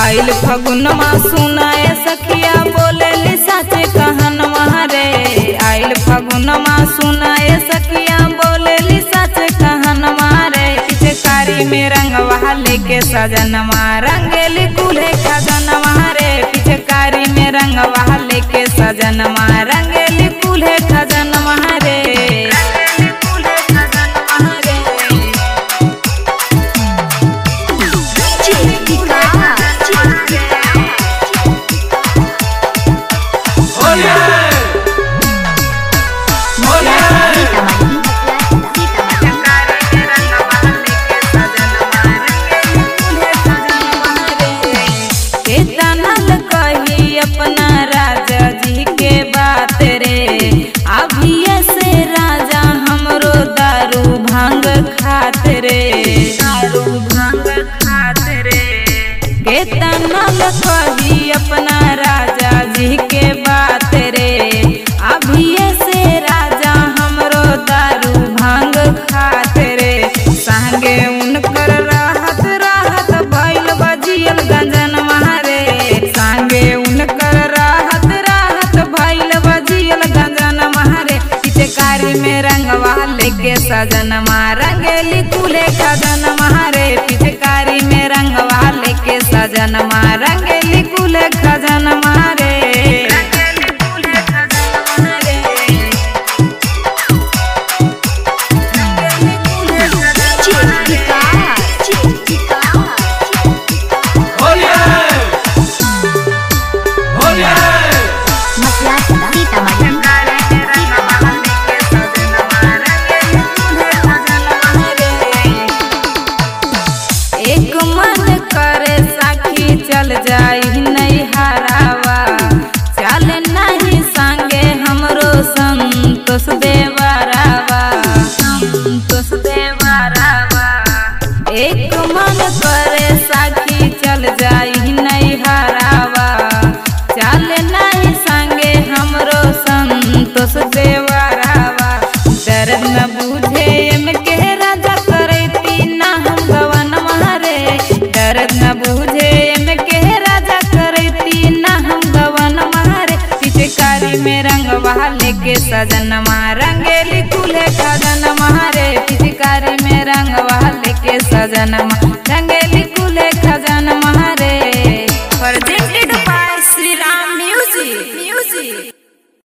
आइल फगुनमा सुनाए सखिया बोले ली सच कहनवा रे आइल फगुनमा सुनाए सखिया बोले ली सच कहनवा रे पिचकारी में रंगवा लेके सजनवा रंगेली कुल्हे खजनवा रे पिचकारी में रंगवा लेके सजनवा रंगेली कुल्हे खजनवा रे रंगेली कुल्हे खजनवा रे केतनल कही अपना राजा जी के बात रे अभिये से राजा हमरो दारू भांग खात रे दारू भांग खात रे केतनल कही अपना राजा जी के बात रे अभिये से राजा हमरो दारू भांग खात रे संगे उनकर राहत राहत भइल बजियल गंजन मारे संगे उनकर राहत राहत भइल बजियल गंजन मारे पिचकारी में रंगवा लेके सजन रंगेली कुले खजन मारे पिचकारी में रंगवा लेके सजन रंगेली कुले खजन मारे रंगेली कुले खजन मारे रंगेली कुले खजन मारे एक मन करे साखी चल जाई नहीं हरावा चल नहीं संगे हमरो संतोष देवरावा संतोष देवरावा एक मन करे साखी चल जाई नहीं हरावा चल नहीं संगे हमरो संतोष देवरावा दर्द न बुझे एम के राजा करैती ना हम गवन मारे दर्द न बुझे एम के राजा करैती ना हम गवन मारे पिचकारी में रंगवा लेके सजन रंगेली कुल्हे खजन मारे पिचकारी में रंगवा लेके सजन रंगेली कुल्हे खजन मारे presented by Shri Ram music music